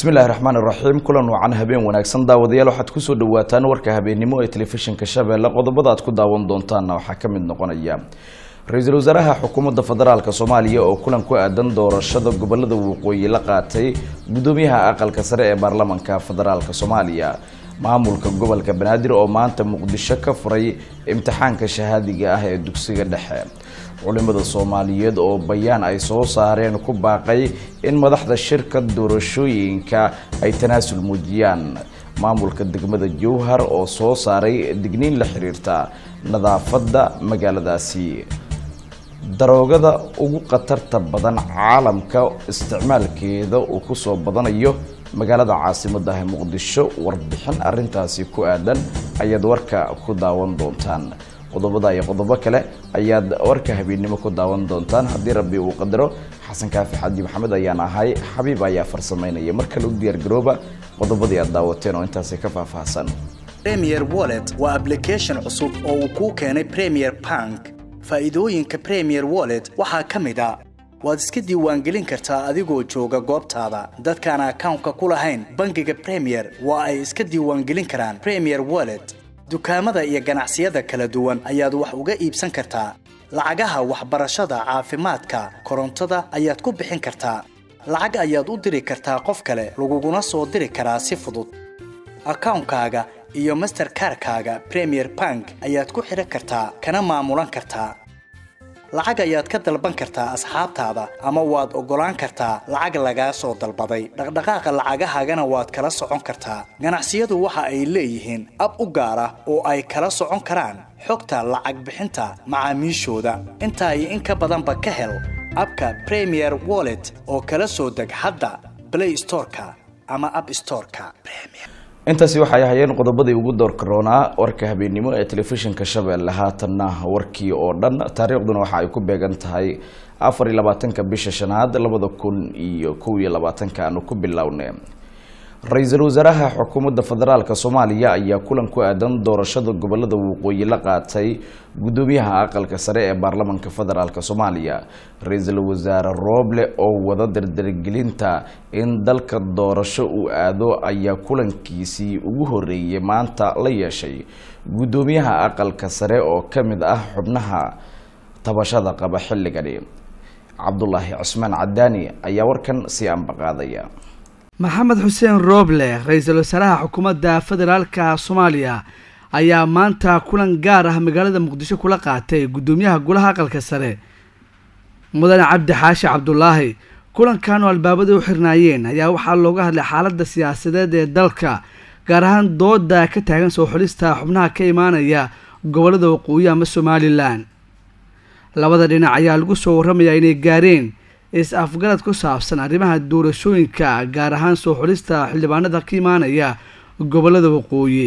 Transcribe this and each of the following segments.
bismillahi raxmaan iraxiim kulan wacan habeen wanaagsan daawadayaal waxaad kusoo dhawaataan warka habeennimo ee telefishinka shabeelle qodobada aad ku daawan doontaanna waxaa ka mid noqonaya ra-iisul wasaaraha xukuumadda federaalk soomaaliya oo kulan ku aadan doorashada gobolada waqooyi la qaatay gudoomiyaha aqalka sare ee baarlamanka federaalk soomaaliya maamulka gobolka banaadir oo maanta muqdisho ka furay imtixaanka shahaadiga ah ee dugsiga dhexe culimada soomaaliyeed oo bayaan ay soo saareen ku baaqay in madaxda shirka doorashooyinka ay tanaasul muujiyaan maamulka degmada jowhar oo soo saaray digniin la xiriirta nadaafadda magaaladaasi daroogada ugu khatarta badan caalamka isticmaalkeeda uu kusoo badanayo magaalada caasimada ah muqdisho warbixin arintaasi ku aadan ayaad warka ku daawan doontaan qodobada iyo qodobo kale ayaad warka habeennimo ku daawan doontaan haddii rabbi uu qadaro xasan kaafi xaji maxamed ayaan ahay xabiib ayaa farsameynaya mar kale u diyaargarooba qodobadii aad daawateen oo intaasi ka faahfaahsan premier wallet waa application cusub oo uu kuu keenay premier bank faa'iidooyinka premier wallet waxaa ka mid a waad iska diiwaangelin kartaa adigoo jooga goobtaada dadkaan akawnka ku lahayn bangiga premier waa ay iska diiwaangelin karaan premier wallet dukaamada iyo ganacsiyada kala duwan ayaad wax uga iibsan kartaa lacagaha waxbarashada caafimaadka korontada ayaad ku bixin kartaa lacag ayaad u diri kartaa qof kale laguguna soo diri karaa si fudud akawnkaaga iyo masterkarkaaga premier bank ayaad ku xidhan kartaa kana maamulan kartaa lacag ayaad ka dalban kartaa asxaabtaada ama waad oggolaan kartaa lacag lagaa soo dalbaday dhaqdhaqaaqa lacagahaagana waad kala socon kartaa ganacsiyadu waxa ay leeyihiin ab u gaar ah oo ay kala socon karaan xogta lacag bixinta macaamiishooda intaa iyo in ka badanba ka hel abka premier wallet oo kala soo deg hadda play storeka ama app storeka intaasi waxay ahayeen qodobadii ugu doorka roonaa warka habeennimo ee telefishinka shabeelle haatanna warkii oo dhan taariikhduna waxa ay ku beegan tahay afar iyo labaatanka bisha shanaad labada kun iyo kow iyo labaatanka aanu ku bilownay ra-iisul wasaaraha xukuumadda federaalk soomaaliya ayaa kulan ku aadan doorashada gobolada waqooyi la qaatay gudoomiyaha aqalka sare ee baarlamanka federaalk soomaaliya ra-iisul wasaare rooble oo wada dardargelinta in dalka doorasho uu aado ayaa kulankiisii ugu horeeyay maanta la yeeshay gudoomiyaha aqalka sare oo ka mid ah xubnaha tabashada qaba xilligani cabdulaahi cusmaan cadaani ayaa warkan sii ambaqaadaya maxamed xuseen rooble ra-iisul wasaaraha xukuumadda federaalka soomaaliya ayaa maanta kulan gaar ah magaalada muqdisho kula qaatay guddoomiyaha golaha aqalka sare mudane cabdi xaashi cabdulaahi kulankan oo albaabada u xirnaayeen ayaa waxaa looga hadlay xaaladda siyaasadeed ee dalka gaar ahaan dooda ka taagan soo xulista xubnaha ka imaanaya gobolada waqooyi ama somalilan labada dhinac ayaa lagu soo warramayaa inay gaareen is-afgarad ku saabsan arrimaha doorashooyinka gaar ahaan soo xulista xildhibaanada ka imaanaya gobolada waqooyi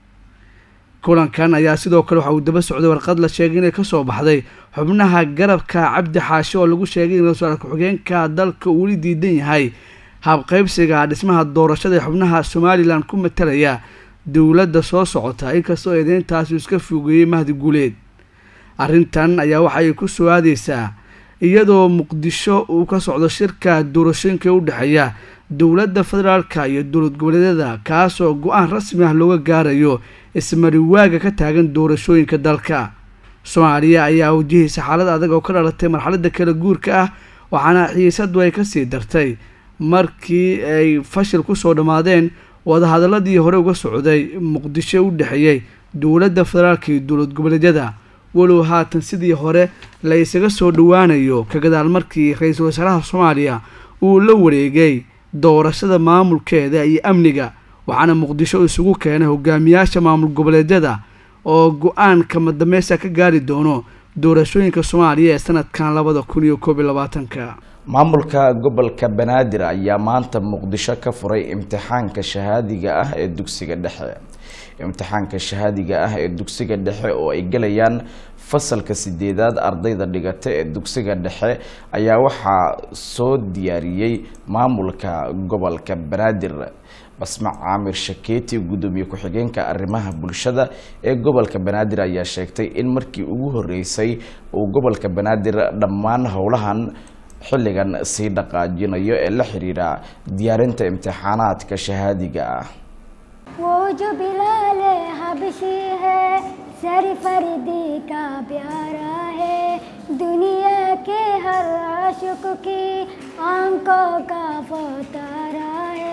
kulankan ayaa sidoo kale waxa uu daba socday warqad la sheegay inay kasoo baxday xubnaha garabka cabdi xaashi oo lagu sheegay in ra-iisul ku-xigeenka dalka uuli diidan yahay habqeybsiga dhismaha doorashada ee xubnaha somalilan ku matalaya dowladda soo socota inkastoo eedeyntaasi iska fogeeyey mahdi guuleed arrintan ayaa waxaay ku soo aadeysaa iyadoo muqdisho uu ka socdo shirka doorashooyinka u dhexeeya dowladda federaalka iyo dowlad goboleedyada kaasoo go-aan rasmi ah looga gaarayo ismariwaaga ka taagan doorashooyinka dalka soomaaliya ayaa wajahaysa xaalad adag oo ka dhalatay marxaladda kala guurka ah waxaana xiisadu ay kasii dartay markii ay fashil kusoo dhammaadeen wadahadaladii hore uga socday muqdisho u dhexeeyey dowladda federaalka iyo dowlad goboleedyada walow haatan sidii hore la isaga soo dhowaanayo ka gadaal markii ra-iisul wasaaraha soomaaliya uu la wareegay doorashada maamulkeeda iyo amniga waxaana muqdisho isugu keenay hogaamiyaasha maamul goboleedyada oo go-aan kama dameysta ka gaari doono doorashooyinka soomaaliya ee sanadkan labada kun iyo koob iyo labaatanka maamulka gobolka banaadir ayaa maanta muqdisho ka furay imtixaanka shahaadiga ah ee dugsiga dhexe imtixaanka shahaadiga ah ee dugsiga dhexe oo ay gelayaan fasalka sideedaad ardayda dhigata ee dugsiga dhexe ayaa waxaa soo diyaariyey maamulka gobolka banaadir basmac caamir shakeeti gudoomiye ku-xigeenka arrimaha bulshada ee gobolka banaadir ayaa sheegtay in markii ugu horeysay uu gobolka banaadir dhammaan howlahan xilligan sii dhaqaajinayo ee la xiriira diyaarinta imtixaanaadka shahaadiga ah वो जो बिलाल हबशी है सर फरीदी का प्यारा है दुनिया के हर आशिक की आंखों का फतारा है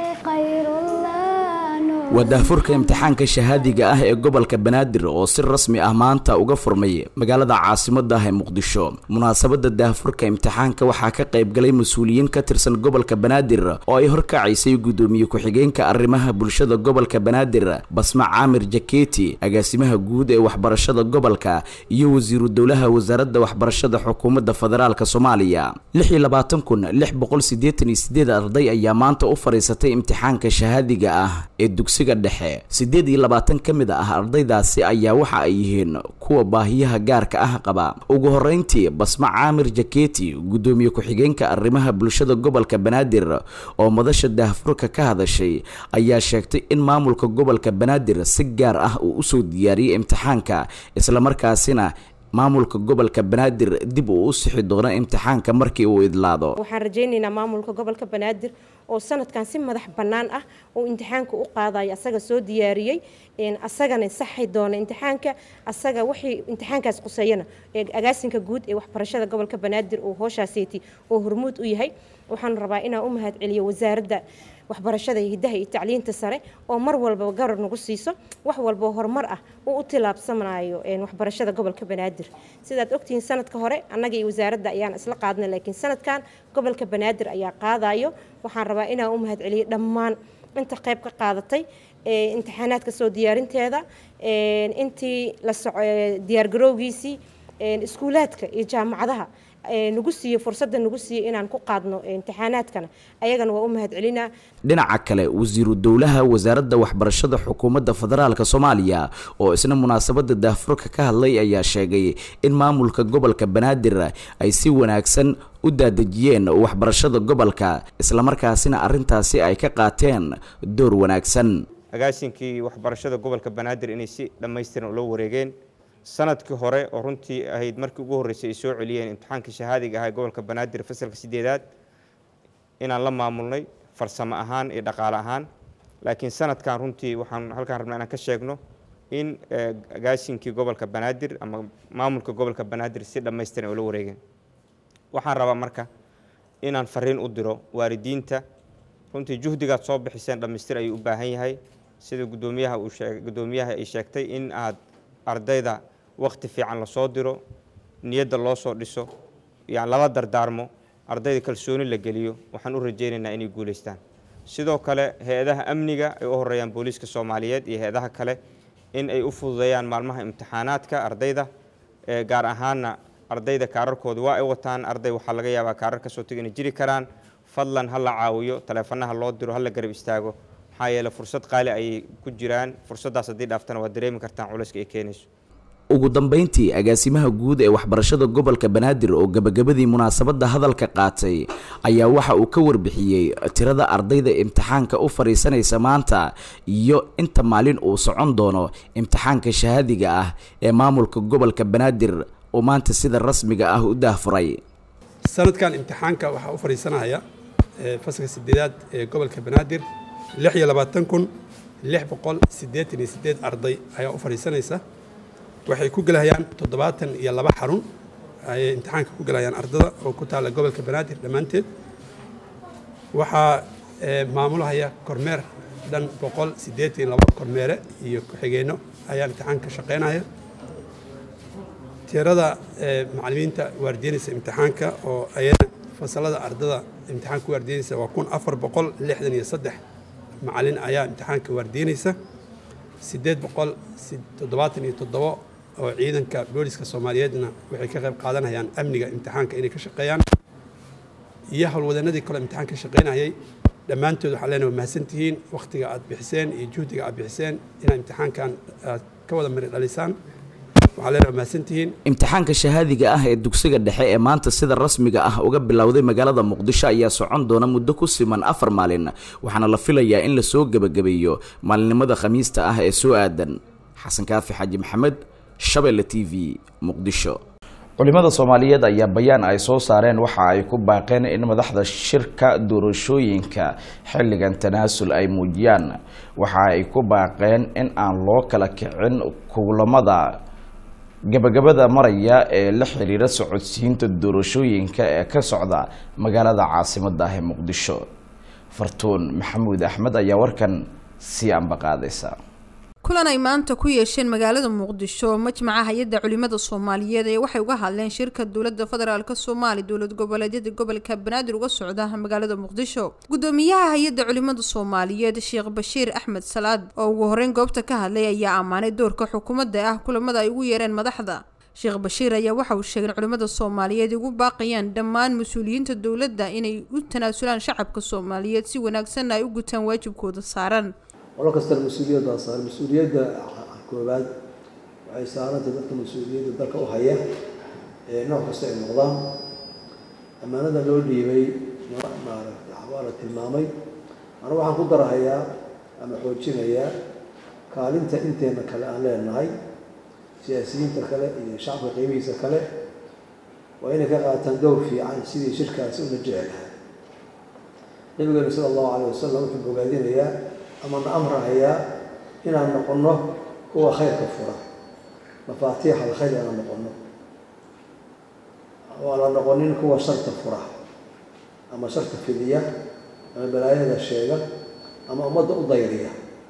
खैरुल्लाह नूर waa daahfurka imtixaanka shahaadiga ah ee gobolka banaadir oo si rasmi ah maanta uga furmay magaalada caasimadda ah ee muqdisho munaasabadda daahfurka imtixaanka waxaa ka qaybgalay mas-uuliyiin ka tirsan gobolka banaadir oo ay horkacaysay guddoomiye ku-xigeenka arrimaha bulshada gobolka banaadir basma caamir jaketi agaasimaha guud ee waxbarashada gobolka iyo wasiiru dowlaha wasaaradda waxbarashada xukuumadda federaalk soomaaliya lix iyo labaatan kun lix boqol siddeetan iyo sideed arday ayaa maanta u fadhiisatay imtixaanka shahaadiga ah ee dugsiga dhexe siddeed iyo labaatan ka mid ah ardaydaasi ayaa waxa ay yihiin kuwa baahiyaha gaarka ah qaba ugu horreyntii basma caamir jaketi guddoomiye ku-xigeenka arrimaha bulshada gobolka banaadir oo madasha daahfurka ka hadashay ayaa sheegtay in maamulka gobolka banaadir si gaar ah uu usoo diyaariyey imtixaanka islamarkaasina maamulka gobolka banaadir dib uu u sixi doono imtixaanka markii uu idlaado waxaan rajaynaynaa maamulka gobolka banaadir oo sanadkan si madax bannaan ah uu imtixaanka u qaadayo asaga soo diyaariyey asagana saxi doona imtixaanka asaga wixii imtixaankaas quseeyana agaasinka guud ee waxbarashada gobolka banaadir uu hooshaaseti oo hormuud u yahay waxaan rabaa inaan u mahad celiyo wasaaradda waxbarashada iyo hiddaha iyo tacliinta sare oo mar walba garar nagu siiso wax walba horumar ah uu u tilaabsanayo waxbarashada gobolka banaadir sidaad ogtihiin sanadka hore annaga iyo wasaaradda ayaan isla qaadnay laakiin sanadkan gobolka banaadir ayaa qaadayo waxaan rabaa inaan u mahad celiyo dhammaan inta qayb ka qaadatay imtixaanaadka soo diyaarinteeda intii la soco diyaargarowgiisii iskuulaadka iyo jaamacadaha nagu siiye fursadda nagu siiye inaan ku qaadno imtixaanaadkana ayagana waa u mahad celinaa dhinaca kale wasiiru dowlaha wasaaradda waxbarashada xukuumadda federaalk soomaaliya oo isna munaasabadda daahfurka ka hadlay ayaa sheegay in maamulka gobolka banaadir ay si wanaagsan u daadejiyeen waxbarashada gobolka islamarkaasina arrintaasi ay ka qaateen door wanaagsan agaasinkii waxbarashada gobolka banaadir inay si dhammaystiran ula wareegeen sanadkii hore oo runtii ahayd markii ugu horreysay ay soo celiyeen imtixaanka shahaadiga ah ee gobolka banaadir fasalka sideedaad inaan la maamulnay farsamo ahaan iyo dhaqaale ahaan laakiin sanadkan runtii waxaan halkaan rabnaa inaan ka sheegno in agaasinkii gobolka banaadir ama maamulka gobolka banaadir si dhammaystiran ay ula wareegeen waxaan rabaa marka inaan fariin u diro waalidiinta runtii juhdigaad soo bixiseen dhammaystir ayuu u baahan yahay sida gudoomiyaha uu sheeg gudoomiyaha ay sheegtay in aad ardayda wakti fiican lasoo diro niyadda loo soo dhiso yani lala dardaarmo ardayda kalsooni la geliyo waxaan u rajaynaynaa inay guulaystaan sidoo kale hay-adaha amniga ay u horeeyaan booliiska soomaaliyeed iyo hay-adaha kale in ay u fududeeyaan maalmaha imtixaanaadka ardayda gaar ahaana ardayda kaararkooda waa ay wataan arday waxaa laga yaabaa kaarar kasoo tega inay jiri karaan fadlan ha la caawiyo taleefanaha loo diro ha la garab istaago maxaa yeele fursad qaali ayay ku jiraan fursaddaas haddii dhaaftana waad dareemi kartaan culayska ay keenayso ugu dambeyntii agaasimaha guud ee waxbarashada gobolka banaadir oo gebagabadii munaasabadda hadalka qaatay ayaa waxa uu ka warbixiyey tirada ardayda imtixaanka u fadhiisanaysa maanta iyo inta maalin uu socon doono imtixaanka shahaadiga ah ee maamulka gobolka banaadir oo maanta sida rasmiga ah u daahfuray sanadkan imtixaanka waxaa u fadhiisanaya fasalka sideedaad ee gobolka banaadir lix iyo labaatan kun lix boqol siddeetan iyo siddeed arday ayaa u fadhiisanaysa waxay ku gelahayaan toddobaatan iyo laba xarun ayay imtixaanka ku gelayaan ardada oo ku taalla gobolka banaadir dhammaanteed waxaa maamulahaya kormeer dhan boqol siddeetan iyo laba kormeere iyo ku-xigeenno ayaa imtixaanka shaqaynaya tirada macallimiinta waardiinaysa imtixaanka oo ayana fasalada ardada imtixaanka waardiinaysa waa kun afar boqol lixdan iyo saddex macallin ayaa imtixaanka waardiinaysa siddeed boqol toddobaatan iyo toddobo oo ciidanka booliska soomaaliyeedna waxay ka qayb qaadanayaan amniga imtixaanka inay ka shaqeeyaan iyo howlwadanadii kale imtixaan ka shaqaynayay dhammaantood waxaa leenahay waa mahadsantihiin wakhtiga aad bixiseen iyo juhdiga aad bixiseen inaad imtixaankan aad ka wada mari dhalisaan waxaa leenahay waa mahadsantihiin imtixaanka shahaadiga ah ee dugsiga dhexe ee maanta sida rasmiga ah uga bilowday magaalada muqdisho ayaa socon doona muddo ku siman afar maalin waxaana la filayaa in lasoo gebagabeeyo maalinimada khamiista ah ee soo aadan xasan kaafi xaaji maxamed shabeelle t v muqdisho culimada soomaaliyeed ayaa bayaan ay soo saareen waxa ay ku baaqeen in madaxda shirka doorashooyinka xilligan tanaasul ay muujiyaan waxa ay ku baaqeen in aan loo kala kicin kulamada gabagabada maraya ee la xiriira socodsiinta doorashooyinka ee ka socda magaalada caasimada ah ee muqdisho fartuun maxamuud axmed ayaa warkan sii ambaqaadaysa kulan ay maanta ku yeesheen magaalada muqdisho majmaca hay-adda culimada soomaaliyeed ee waxay uga hadleen shirka dowlada federaalk soomaaliya dowlad goboleedyada gobolka banaadir uga socda magaalada muqdisho gudoomiyaha hay-adda culimada soomaaliyeed sheekh bashiir axmed salaad oo ugu horeyn goobta ka hadlay ayaa ammaanay doorka xukuumadda ah kulamada ay ugu yeereen madaxda sheekh bashiir ayaa waxa uu sheegay in culimada soomaaliyeed ugu baaqayaan dhammaan mas-uuliyiinta dowladda inay u tanaasulaan shacabka soomaaliyeed si wanaagsanna ay u gutaan waajibkooda saaran qolo kastana mas-uuliyaddaa saaran mas-uuliyadda koobaad waxay saarantay dadka mas-uuliyadda dalka u haya ee nooc kasta ay noqdaan ammaanada loo dhiibay maaragta waa la tilmaamay anu waxaan ku darahayaa ama xoojinayaa kaalinta inteena kale aan leenahay siyaasiyiinta kale iyo shacabka qiimihiisa kale waa inay ka qaataan dowr fiican sidii shirkaasi una jecelahay nabigeena sala allahu calay wasalam wuxuu bogaadinayaa ama na amrahayaa inaan noqonno kuwa khayrka fura mafaatiix alkhayr inaan noqonno oo la noqonin kuwa sharta fura ama sharta fidiya ama balaayada sheega ama ummadda u dayriya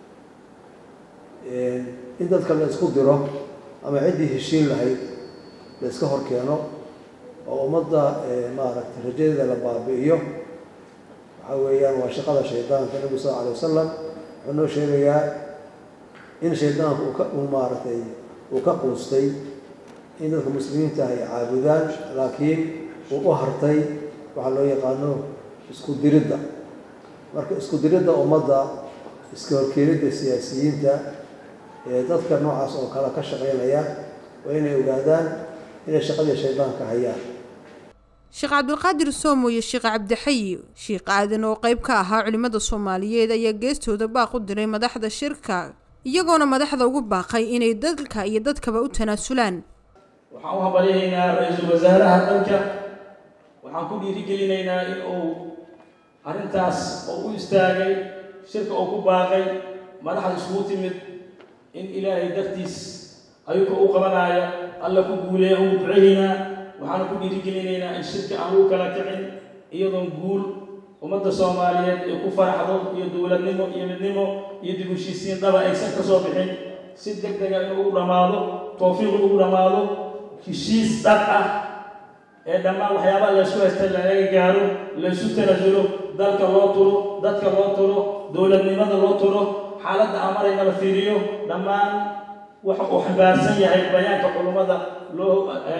in dadka la isku diro ama ciddii heshiin lahayd la iska hor keeno oo ummadda maaragtay rajadeeda la baabi'iyo waxaa weeyaan waa shaqada shaydaanka nabigu sal alay wasalam wuxuu noo sheegayaa in shaydaanku uu ka uu maaragtay uu ka quustay in dadka muslimiinta ay caabudaan laakiin uu u hartay waxaa loo yaqaano isku diridda marka isku diridda ummadda iska horkeenidda siyaasiyiinta ee dadka noocaas oo kale ka shaqaynaya waa inay ogaadaan inay shaqadii shaydaanka hayaan sheekh cabdulqaadir soomo iyo sheekh cabdixayi sheekh aadan oo qeyb ka ahaa culimada soomaaliyeed ayaa geestooda baaq u diray madaxda shirka iyagoona madaxda ugu baaqay inay dalka iyo dadkaba u tanaasulaan waxaan u hambalyahaynaa ra-iisul wasaaraha dalka waxaan ku dhiirigelinaynaa in uu arrintaas oo u istaagay shirka uu ku baaqay madaxda isugu timid in ilaahay dartiis ayuka u qabanaya alla ku guuleeya ugu duceeynaa waxaanu ku dhiirigelinaynaa in shirka aan lagu kala kicin iyadoon guul ummadda soomaaliyeed ay ku faraxdo iyo dowladnimo iyo midnimo iyo dib heshiisiin dhaba aysan ka soo bixin si deg dega inuu ugu dhammaado towfiiq ugu dhammaado heshiis dhab ah ee dhammaan waxyaabaha laysku haysta laga gaaro laysu tanasulo dalka loo turo dadka loo turo dowladnimada loo turo xaaladda aan marayna la fiiriyo dhammaan waxa uu xambaarsan yahay bayaanka culummada loo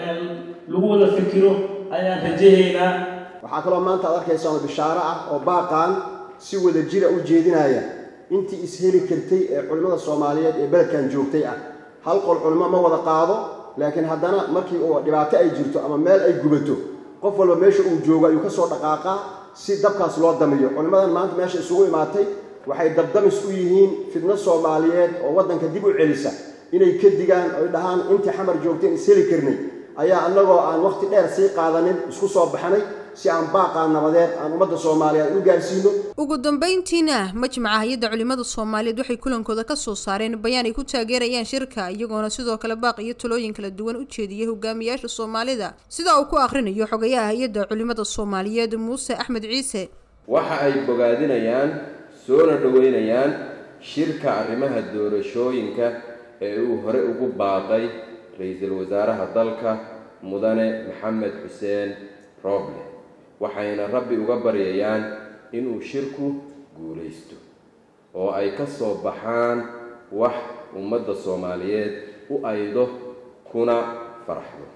lagu wada fikiro ayaan rajahaynaa waxaa kaloo maanta ad arkaysaa bishaaro ah oo baaqaan si wada jira u jeedinaya intii isheli kartay ee culimmada soomaaliyeed ee beledkan joogtay ah hal qol culimo ma wada qaado laakiin haddana markii uu dhibaato ay jirto ama meel ay gubato qof walba meesha uu joogo ayuu ka soo dhaqaaqaa si dabkaas loo damiyo culimmadan maanta meesha isugu imaatay waxay dabdamis u yihiin fidno soomaaliyeed oo waddanka dib u celisa inay ka digaan oy dhahaan intii xamar joogteen isheli karnay ayaa annagoo aan wakhti dheer sii qaadanin isku soo baxnay si aan baaqaa nabadeed aan ummadda soomaaliyeed u gaarsiino ugu dambeyntiina majmaca hay-adda culimada soomaaliyeed waxay kulankooda ka soo saareen bayaan ay ku taageerayaan shirka iyagoona sidoo kale baaq iyo talooyin kala duwan u jeediyay hogaamiyaasha soomaalida sida uu ku akhrinayo xogayaha hay-adda culimada soomaaliyeed muuse axmed ciise waxa ay bogaadinayaan soona dhoweynayaan shirka arrimaha doorashooyinka ee uu hore ugu baaqay ra-iisul wasaaraha dalka mudane maxamed xuseen rooble waxayna rabbi uga baryayaan inuu shirku guulaysto oo ay ka soo baxaan wax ummadda soomaaliyeed u aydo kuna faraxdo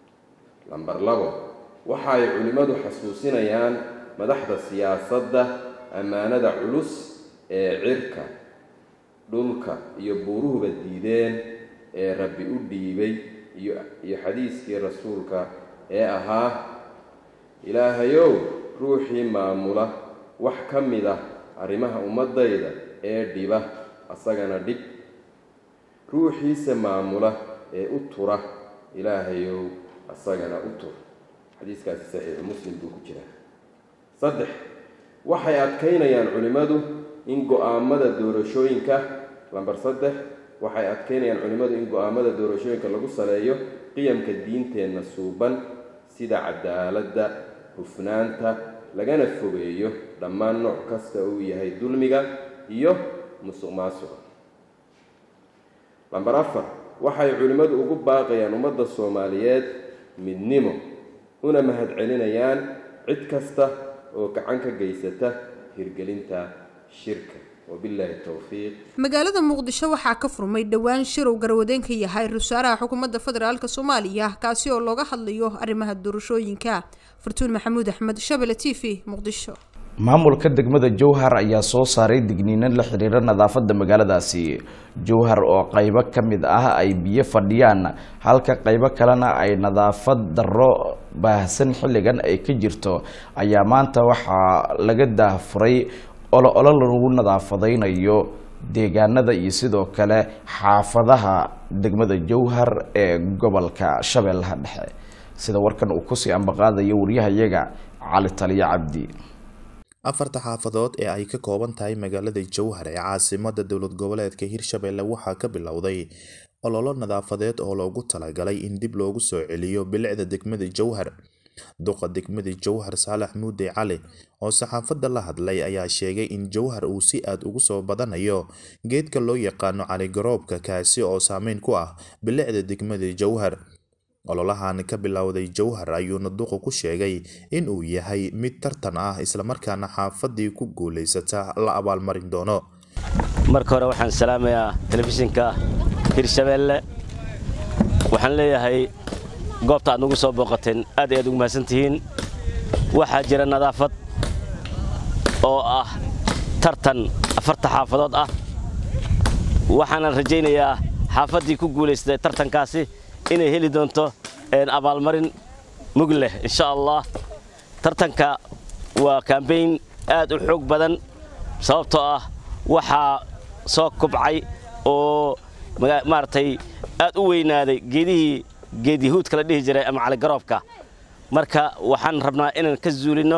lamber labo waxa ay culimmadu xasuusinayaan madaxda siyaasadda ammaanada culus ee cirka dhulka iyo buuruhuba diideen ee rabbi u dhiibay iyo iyo xadiiskii rasuulka ee ahaa ilaahayow ruuxii maamula wax ka mid ah arrimaha ummaddayda ee dhiba asagana dhib ruuxiisa maamula ee u tura ilaahayow asagana u tur xadiiskaasi saxiixu muslim buu ku jiraa saddex waxay adkaynayaan culimmadu in go-aamada doorashooyinka lamber saddex waxay adkaynayaan culimmadu in go-aamada doorashooyinka lagu saleeyo qiyamka diinteenna suuban sida cadaaladda hufnaanta lagana fogeeyo dhammaan nooc kasta uu yahay dulmiga iyo musuq maasuqa lamber afar waxay culimmadu ugu baaqayaan ummadda soomaaliyeed midnimo una mahadcelinayaan cid kasta oo gacan ka geysata hirgelinta shirka wabilaahi towfiiq magaalada muqdisho waxaa ka furmay dhowaan shirow garwadeen ka yahay ra-iisul xukuumadda federaalk soomaaliya kaasi oo looga hadlayo arrimaha doorashooyinka fartuun maxamuud axmed shabele t v muqdisho maamulka degmada jowhar ayaa soo saaray digniinan la xiriira nadaafada magaaladaasi jowhar oo qaybo ka mid ah ay biyo fadhiyaan halka qaybo kalena ay nadaafad darro baahsan xilligan ay ka jirto ayaa maanta waxaa laga daahfuray olo olo lagu nadaafadaynayo deegaanada iyo sidoo kale xaafadaha degmada jowhar ee gobolka shabeellaha dhexe sida warkan uu kusii ambaqaadayo waryahayaga cali taliyo cabdi afarta xaafadood ee ay ka kooban tahay magaalada jowhar ee caasimada dowlad goboleedka hirshabelle waxaa ka bilowday ololo nadaafadeed oo loogu talagalay in dib loogu soo celiyo bilicda degmada jowhar duqa degmada jowhar saalax muude cali oo saxaafadda la hadlay ayaa sheegay in jowhar uu si aad ugu soo badanayo geedka loo yaqaano caligaroobka kaasi oo saameyn ku ah bilicda degmada jowhar ololahan ka bilowday jowhar ayuuna duqu ku sheegay in uu yahay mid tartan ah islamarkaana xaafadii ku guulaysata la abaalmarin doono marka hore waxaan salaamayaa telefishinka hirshabeelle waxaan leeyahay goobta aad nagu soo booqateen aad ay aad ugu mahadsantihiin waxaa jira nadaafad oo ah tartan afarta xaafadood ah waxaanan rajaynayaa xaafaddii ku guulaysatay tartankaasi inay heli doonto abaalmarin mug leh insha allah tartanka waa kambayn aad u xoog badan sababtoo ah waxaa soo kobcay oo maaragtay aad u weynaaday geedihii geedyahuudka la dhihi jiray ama caligaroobka marka waxaan rabnaa inaan ka zuulinno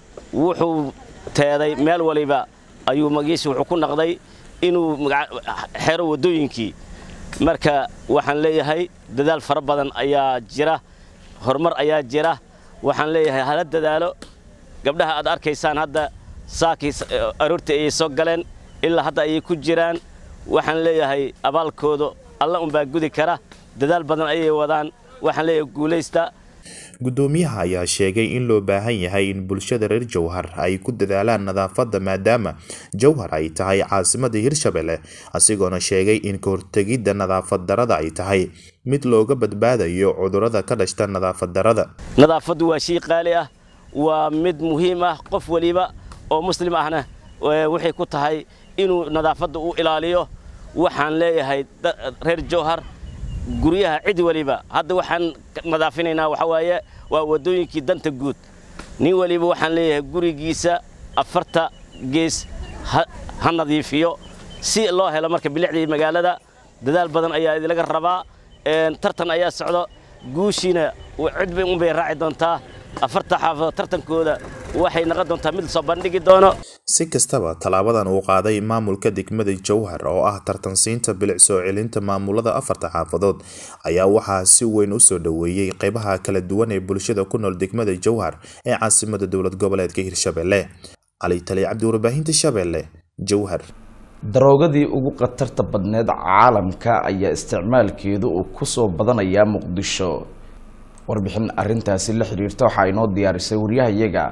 wuxuu teeday meel waliba ayuu magiisi wuxuu ku naqday inuu xero waddooyinkii marka waxaan leeyahay dadaal fara badan ayaa jira horumar ayaa jira waxaan leeyahay hala dadaalo gabdhaha aad arkaysaan hadda saakii aroortii ayay soo galeen ilaa hadda ayay ku jiraan waxaan leeyahay abaalkooda alla unbaa gudi kara dadaal badan ayay wadaan waxaan leeyahay guulaysta gudoomiyaha ayaa sheegay in loo baahan yahay in bulshada reer jowhar ay ku dadaalaan nadaafadda maadaama jowhar ay tahay caasimada hirshabelle asigoona sheegay in kahortegidda nadaafad darada ay tahay mid looga badbaadayo cudurada ka dhashta nadaafad darada nadaafaddu waa shay qaali ah waa mid muhiim ah qof waliba oo muslim ahna waxay ku tahay inuu nadaafadda u ilaaliyo waxaan leeyahay reer jowhar guryaha cid waliba hadda waxaan nadaafinaynaa waxaa waaye waa waddooyinkii danta guud nin waliba waxaan leeyahay gurigiisa afarta gees ha nadiifiyo si loo helo marka bilicdii magaalada dadaal badan ayaa idilaga rabaa tartan ayaa socdo guushiina cid bay unbay raaci doontaa afarta xaafadood tartankooda waxay noqon doontaa mid soo bandhigi doono si kastaba tallaabadan uu qaaday maamulka degmada jowhar oo ah tartansiinta bilic soo celinta maamulada afarta xaafadood ayaa waxaa si weyn usoo dhoweeyey qeybaha kala duwan ee bulshada ku nool degmada jowhar ee caasimada dowlad goboleedka hirshabelle cali tali cabdi warbaahinta shabeelle jowhar daroogadii ugu khatarta badneed caalamka ayaa isticmaalkeedu uu kusoo badanayaa muqdisho warbixin arintaasi la xiriirta waxaa inoo diyaarisay waryahayaga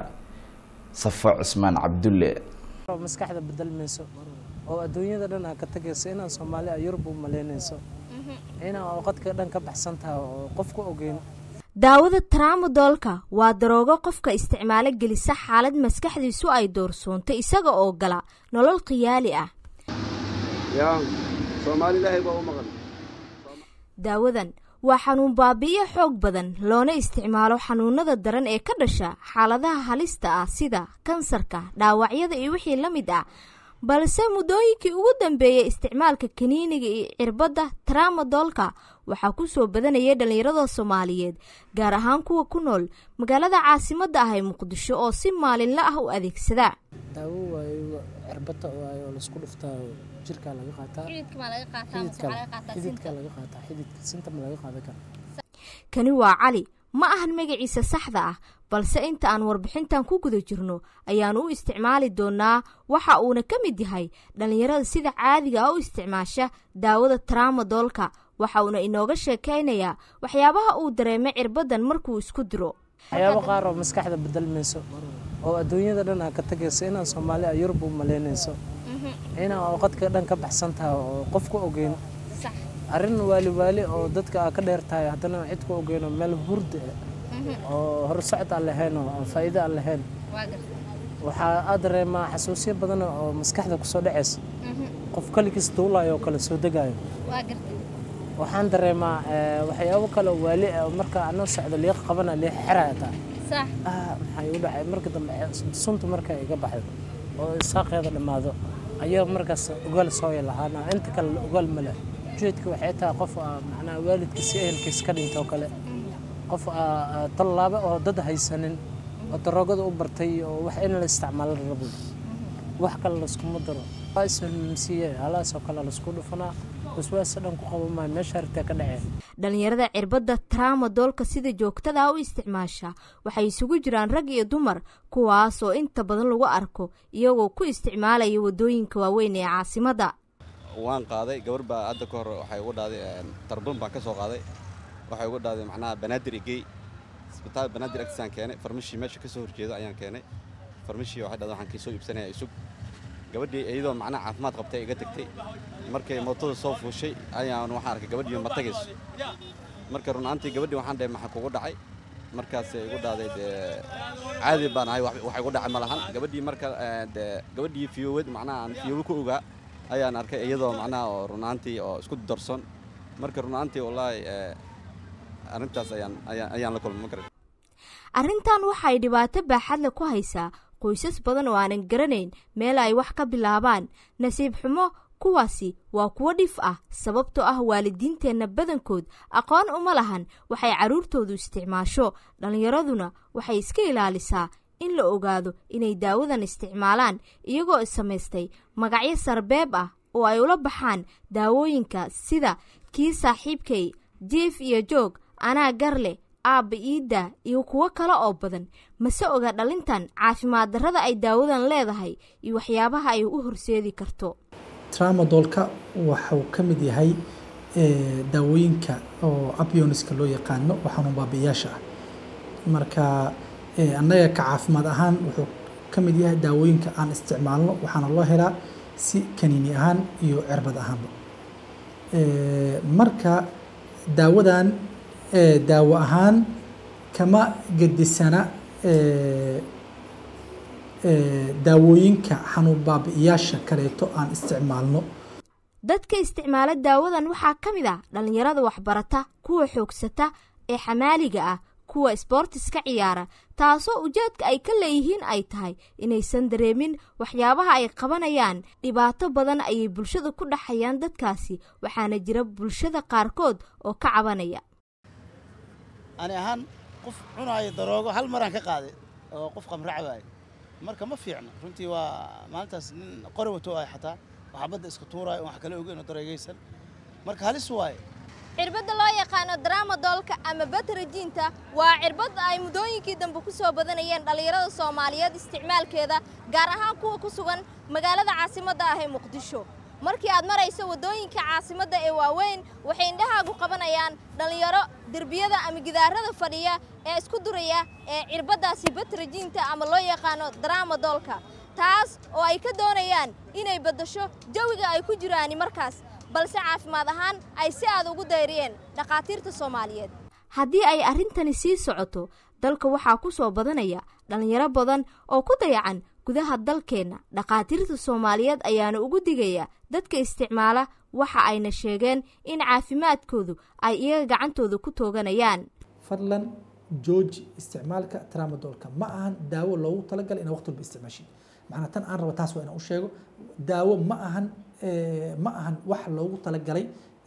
safo cismaan cabdulle maskaxda bedelmayso oo adduunyada dhan aa ka tagayso inaan soomaali a yurub u malaynayso inaan qadka dhan ka baxsan tahay oo qof ku ogeyn daawada tramadolka waa daroogo qofka isticmaalo gelisa xaalad maskaxdiisu ay doorsoontay isaga oo gala nolol khiyaali ah daawadan waa xanuun baabi'iyo xoog badan loona isticmaalo xanuunada daran ee ka dhasha xaaladaha halista ah sida kansarka dhaawacyada iyo wixii la mid ah balse muddooyinkii ugu dambeeyay isticmaalka kaniiniga iyo cirbadda tramadolka waxaa ku soo badanayay dhallinyarada soomaaliyeed gaar ahaan kuwa ku nool magaalada caasimadda ah ee muqdisho oo si maalinla ah u adeegsada daawo waayo cirbata waayo oo laisku dhuftaa jirkaa laga qaataa xididka laga qaataa xididka sinta ma laga qaadan kara kani waa cali ma ahan magaciisa saxda ah balse inta aan warbixintan ku guda jirno ayaanu u isticmaali doonaa waxa uuna ka mid yahay dhallinyarada sida caadiga ah u isticmaasha daawada tramadoolka waxa uuna inooga sheekaynayaa waxyaabaha uu dareemay cirbadan markuu isku diro waxyaabo qaar oo maskaxda bedelmayso oo adduunyada dhan aa ka tagayso inaan soomaali a yurub u malaynayso inaan oqadka dhan ka baxsan tahay oo qof ku ogeyn arrin waali waali oo dadka aa ka dheer tahay haddana cid ku ogeyn oo meel hurda oo horsocod aan lahayn oo aan faa'iido aan lahayn waxaa aad dareemaa xasuusyo badan oo maskaxda kusoo dhacaysa qof kaligiis duulayo oo kale soo degaayo waxaan dareemaa waxyaabo kale oo waali ah oo marka anoo socdo liiq qabana liiq xeraya taa maxaa igu dhacay marka dambe suntu marka iga baxdo oo saaqeeda dhammaado ayaa markaas ogaal sooya lahaana inta kale ogaal ma leh ujeedka waxay tahay qof macnaha waalidkiisa ehelkiis ka dhintoo kale qof tallaabo oo dad haysanin oo daroogada u bartay oo wax in la isticmaalo rabo wax kale layskuma daro waa ismamsiiye halaasoo kale laysku dhufanaa waswaasa dhan ku qabo maayo meesha hartee ka dhaceen dhallinyarada cirbadda tramadoolka sida joogtada u isticmaasha waxay isugu jiraan rag iyo dumar kuwaas oo inta badan lagu arko iyagoo ku isticmaalaya waddooyinka waaweyn ee caasimadda waan qaaday gabar baa hadda ka hor waxay ugu dhahday tarbun baan ka soo qaaday waxay ugu dhahday macnaha banaadir igey isbitaal banaadir agtiisaan keenay farmashii meesha ka soo horjeedo ayaan keenay farmashii waxay dhahday waxaan kaysoo iibsanaya isug gabadhii iyadoo macnaha caafimaad qabtay iga tagtay markay mootada soo fuushay ayaan waxaan arkay gabadhii ma tagayso marka run ahaantii gabadhii waxaan dhahay maxaa kugu dhacay markaasay igu dhahday dee caadi baan ahay wax igu dhacay ma lahan gabadhii marka dee gabadhii fiyowad macnaha aan fiyowo ku ogaa ayaan arkay iyadoo macnaha oo run ahaantii oo isku darson marka run ahaantii wallaahi arrintaas ayaan ayaan la kulmay ma garan arrintan waxay dhibaato baaxadle ku haysaa qoysas badan oo aanan garanayn meel ay wax ka bilaabaan nasiib xumo kuwaasi waa kuwo dhif ah sababtoo ah waalidiinteenna badankood aqoon uma lahan waxay carruurtoodu isticmaasho dhallinyaraduna waxay iska ilaalisaa in la ogaado inay daawadan isticmaalaan iyagoo samaystay magacyo sarbeeb ah oo ay ula baxaan daawooyinka sida kii saaxiibkay jiif iyo joog anaa garleh aabba iidda iyo kuwo kale oo badan mase oga dhalintan caafimaad darrada ay daawadan leedahay iyo waxyaabaha ay u horseedi karto tramadoolka waxuu ka mid yahay daawooyinka oo abioniska loo yaqaano oo xanuun baabi'iyaasha ah marka annaga ka caafimaad ahaan wuxuu ka mid yahay daawooyinka aan isticmaalno waxaana loo helaa si kaniini ahaan iyo cirbad ahaanba marka daawadan daawo ahaan kama gedisana daawooyinka xanuun baabi'iyaasha kaleeto aan isticmaalno dadka isticmaala daawadan waxaa ka mid ah dhallinyarada waxbarata kuwa xoogsata ee xamaaliga ah kuwa isboortiska ciyaara taasoo ujeedka ay ka leeyihiin ay tahay inaysan dareemin waxyaabaha ay qabanayaan dhibaato badan ayay bulshada ku dhaxayaan dadkaasi waxaana jira bulshada qaarkood oo ka cabanaya ani ahaan qof cunaayo daroogo hal maraan ka qaaday oo qof qamracbaayo marka ma fiicna runtii waa maalintaas nin qori wato ay xataa waxaa badda iska tuuraayo wax kale ogeyn oo dareegaysan marka halis waaye cirbadda loo yaqaano dramadoolka ama batrajiinta waa cirbadda ay muddooyinkii dambe ku soo badanayeen dhallinyarada soomaaliyeed isticmaalkeeda gaar ahaan kuwa ku sugan magaalada caasimadda ah ee muqdisho markii aad marayso waddooyinka caasimadda ee waaweyn waxay indhahaagu qabanayaan dhallinyaro derbiyada ama gidaarada fadhiya ee isku duraya ee cirbaddaasi batrajiinta ama loo yaqaano dramadoolka taas oo ay ka doonayaan inay beddasho jawiga ay ku jiraani markaas balse caafimaad ahaan ay si aad ugu dayriyeen dhakhaatiirta soomaaliyeed haddii ay arrintani sii socoto dalka waxaa ku soo badanaya dhallinyaro badan oo ku dayacan gudaha dalkeenna dhakhaatiirta soomaaliyeed ayaana ugu digaya dadka isticmaala waxa ayna sheegeen in caafimaadkoodu ay iyaga gacantooda ku tooganayaan fadlan jooji isticmaalka tramadoolka ma ahan daawo loogu talagalay inaa waqti walba isticmaashid macnaa tan aan raba taas waa inaan u sheego daawo ma ahan ma ahan wax loogu talagalay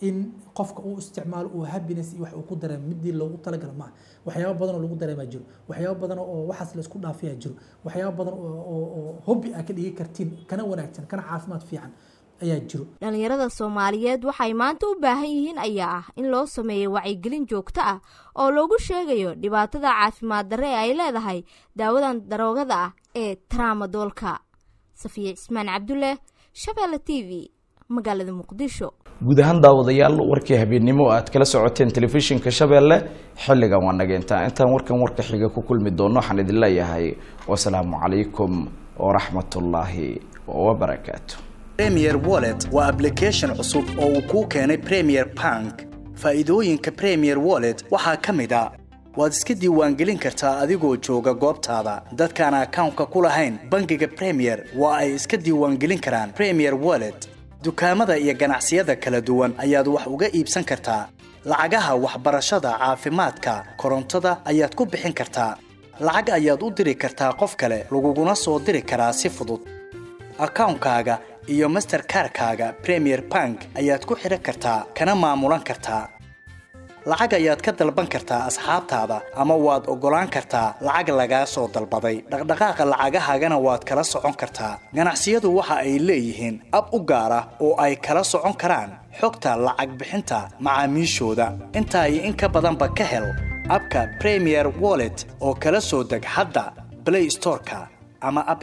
in qofka uu isticmaalo uu happiness iyo wax uu ku dareemo midii loogu talagala maaha waxyaabo badan oo lagu dareemaa jiro waxyaabo badan oo waxaas laisku dhaafiyaa jiro waxyaabo badan oo hobby aa ka dhigi kartiin kana wanaagsan kana caafimaad fiican ayaa jiro dhallinyarada soomaaliyeed waxay maanta u baahan yihiin ayaa ah in loo sameeyo wacyigelin joogto ah oo loogu sheegayo dhibaatada caafimaad darre ee ay leedahay daawadan daroogada ah ee traamadoolka safiya cismaan cabdulle shabeelle t v magaalada muqdisho guud ahaan daawadayaal warkii habeennimo aad kala socoteen telefishinka shabeelle xilligan waa nageyntaa intaan warkan warka xiga ku kulmi doono waxaan idin leeyahay wasalaamu calaykum waraxmatullaahi wabarakaatu premier wallet waa application cusub oo uu kuu keenay premier bank faa'iidooyinka premier wallet waxaa ka mid a waad iska diiwaangelin kartaa adigoo jooga goobtaada dadkaan akawnka ku lahayn bangiga premier waa ay iska diiwaangelin karaan premier wallet dukaamada iyo ganacsiyada kala duwan ayaad wax uga iibsan kartaa lacagaha waxbarashada caafimaadka korontada ayaad ku bixin kartaa lacag ayaad u diri kartaa qof kale laguguna soo diri karaa si fudud akawnkaaga iyo masterkarkaaga premier bank ayaad ku xidhan kartaa kana maamulan kartaa lacag ayaad ka dalban kartaa asxaabtaada ama waad oggolaan kartaa lacag lagaa soo dalbaday dhaqdhaqaaqa lacagahaagana waad kala socon kartaa ganacsiyadu waxa ay leeyihiin ab u gaar ah oo ay kala socon karaan xogta lacag bixinta macaamiishooda intaa iyo in ka badanba ka hel abka premier wallet oo kala soo deg hadda blay storeka ama